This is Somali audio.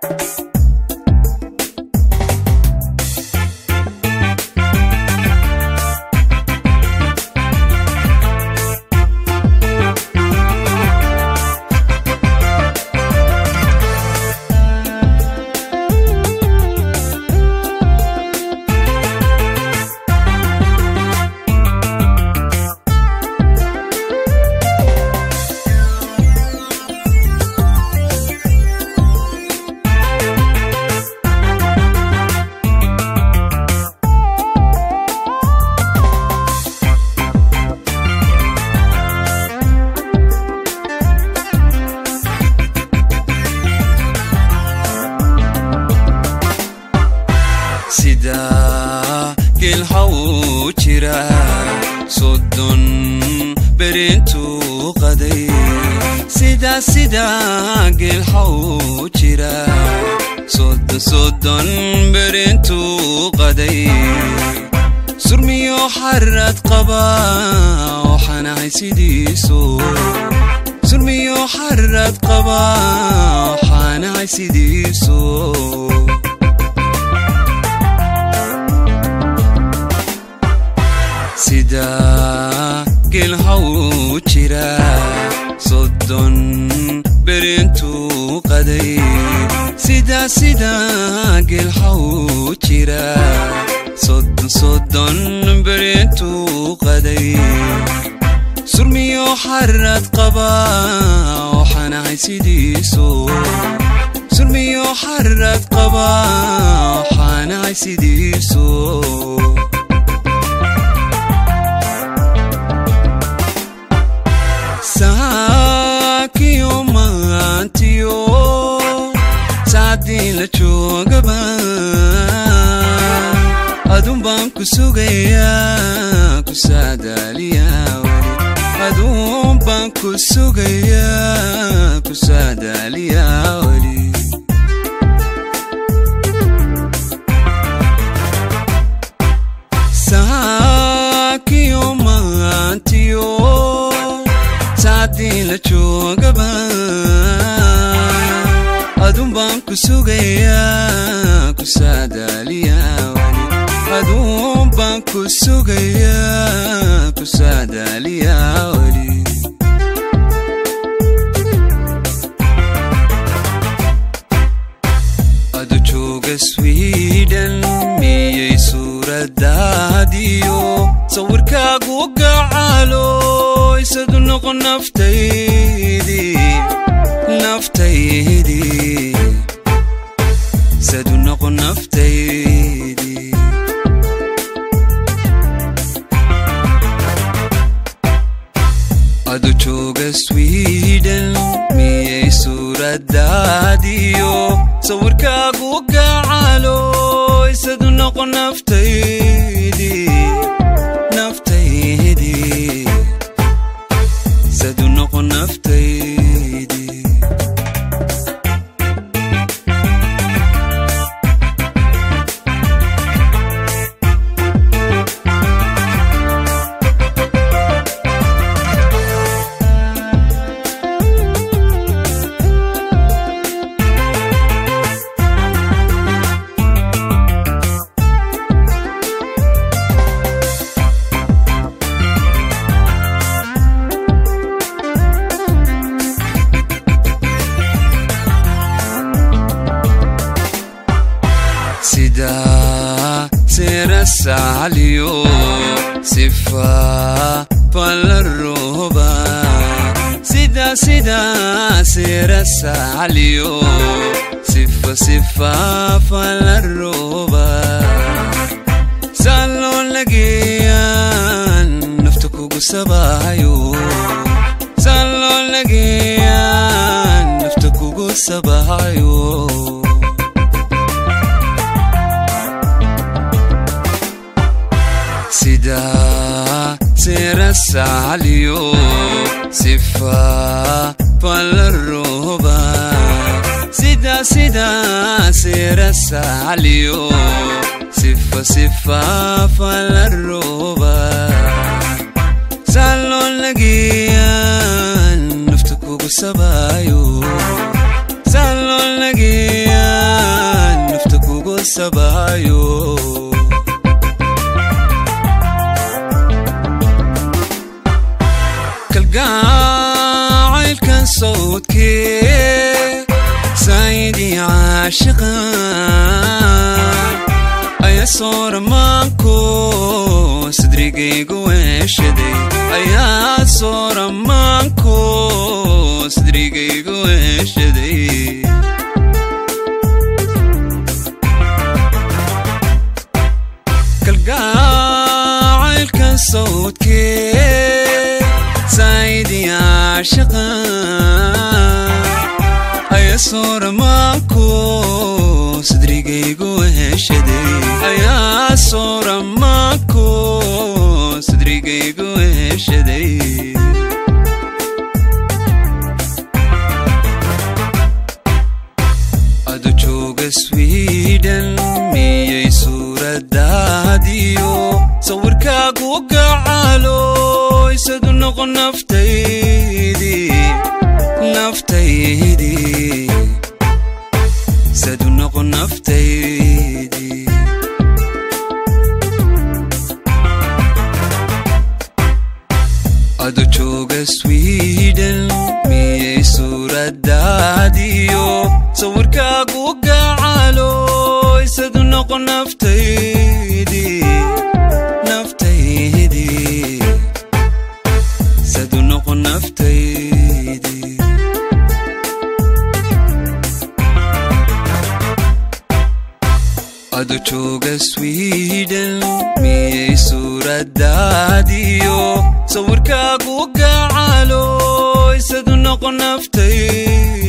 sidaa geelhaw jira soddon berintuu qaday sidaa sidaa geelhaw jira soddon soddon berintuu qaday surmiyo xarad qaba waxaanahay sidiiso surmiyo xarad qaba waxaanahay sidiiso sidaa geelhaw jira soddon berintuu qaday sidaa sidaa geelhaw jira soddon soddon berintuu qaday surmiyo xarad qaba waxaanahay sidiiso surmiyo xarad qaba waxaanahay sidiiso saakiyo maantiyo saacdii la joogaba adun baan ku sugayaa ku saadaaliyaa weli adun baan ku sugayaa ku saadaaliyaa weli saakiyo maantiyo saacdii la joogaba adun baan ku sugayaa ku saadaaliyaa weli adun baan ku sugayaa ku saadaaliyaa weli adu jooga swiden miyay suuradaadiyo sawirkaagu gacaalo isadu noqon naftaydii naftaydii isadu noqon naftaydii adu jooga swiden miyay suuradaadiyo sawirkaagu gacaalo isadu noqon naftaydii naftaydii isadu noqon naftaydii sidaa seera saaliyo sifa palaroba sidaa sidaa seera saaliyo sifa sifa palaroba saaloo lageeyaan nafta kugu sabaayo saaloo lageeyaan nafta kugu sabaayo sidaa seera saaliyo sifa palaroba sidaa sidaa seera saaliyo sifa sifa palaroba saaloo lageeyaan nafta kugu sabaayo saaloo lageeyaan sabaayo kalgacaylkan sawdkee saayidii caashiqa ayaa sooramaanko sadrigaygu weeshaday ayaa sooramaanko sadrigaygu weeshaday kalgacaylkan sawdkee saayidii caashiqa ayaa sooramaanko sadrigaygu heshaday ayaa sooramaanko sadrigaygu heshaday adu jooga swiden miyay suuradaadiyo sawirkaagu gacalo isadu noqon naftaydii naftaydii sadu noqon naftaydii adu jooga swiden miyay suuradaadiyo sawirkaagu gacalo isadu noqon naftaydii naftaydii sadu noqon naftaydii adu jooga swiden miyay suuradaadiyo sawirkaagu gacalo isadu noqon naftay